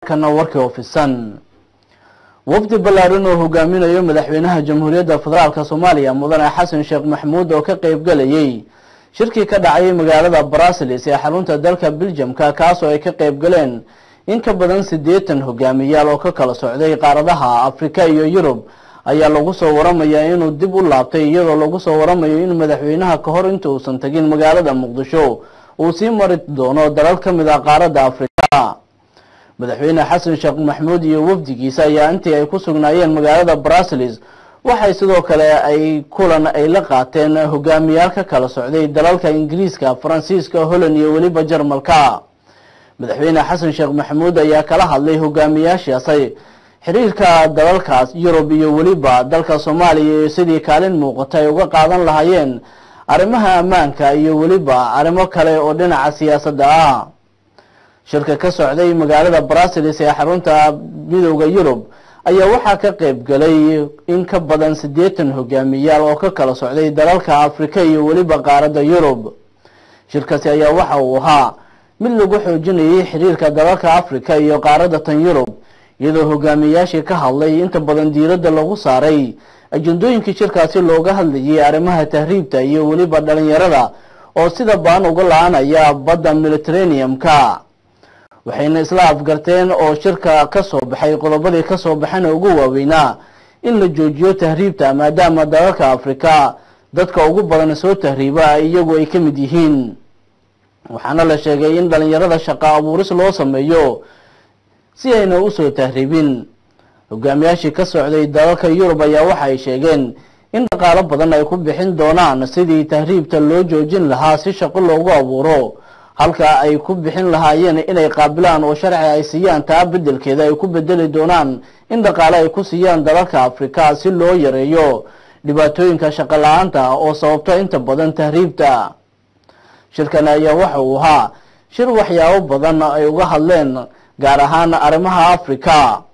kana warkii ofisan wafdi ballaaran oo hogaaminayo madaxweynaha jamhuuriyadda federaalk soomaaliya mudane xasan sheekh maxamuud oo ka qeyb galayay shirkii ka dhacayay magaalada brasilis ee xarunta dalka beljamka kaasoo ay ka qeyb galeen in ka badan siddeetan hogaamiyaal oo ka kala socday qaaradaha afrika iyo yurub ayaa lagu soo waramayaa inuu dib u laabtay iyadoo lagu soo waramayo in madaxweynaha ka hor inta uusan tagin magaalada muqdisho uu sii mari doono dalal ka mid ah qaaradda afrika madaxweyne xasan sheekh maxamuud iyo wafdigiisa ayaa intii ay ku sugnaayeen magaalada brasilis waxay sidoo kale ay kulan ay la qaateen hogaamiyaal ka kala socday dalalka ingiriiska faransiiska holland iyo weliba jarmalka madaxweyne xasan sheekh maxamuud ayaa kala hadlay hogaamiyaashaasi xiriirka dalalkaas yurub iyo weliba dalka soomaaliya iyo sidii kaalin muuqata ay uga qaadan lahaayeen arrimaha ammaanka iyo weliba arrimo kale oo dhinaca siyaasadda ah shirka ka socday magaalada brasilis ee xarunta midooda yurub ayaa waxaa ka qeyb galay in ka badan siddeetan hogaamiyaal oo ka kala socday dalalka afrika iyo weliba qaaradda yurub shirkaasi ayaa waxa uu ahaa mid lagu xoojinayay xiriirka dalalka afrika iyo qaaradda tan yurub iyadoo hogaamiyayaashii ka hadlay inta badan diiradda lagu saaray ajendooyinkii shirkaasi looga hadlayay arrimaha tahriibta iyo weliba dhalinyarada oo sida baan uga la-anaya badda mediterraneum-ka waxayna isla afgarteen oo shirka ka soo baxay qodobadii ka soo baxana ugu waaweynaa in la joojiyo tahriibta maadaama dalalka afrika dadka ugu badan soo tahriiba iyagu ay ka mid yihiin waxaana la sheegay in dhalinyarada shaqo abuuris loo sameeyo si ayna usoo tahriibin hogaamiyaashii ka socday dalalka yurub ayaa waxa ay sheegeen in dhaqaalo badan ay ku bixin doonaan sidii tahriibta loo joojin lahaa si shaqo loogu abuuro halka ay ku bixin lahaayeen inay qaabilaan oo sharci ay siiyaan taa bedelkeeda ay ku bedeli doonaan in dhaqaale ay ku siiyaan dalalka afrika si loo yareeyo dhibaatooyinka shaqo la-aanta oo sababto inta badan tahriibta shirkan ayaa waxa uu ahaa shir waxyaabo badan ay uga hadleen gaar ahaan arrimaha afrika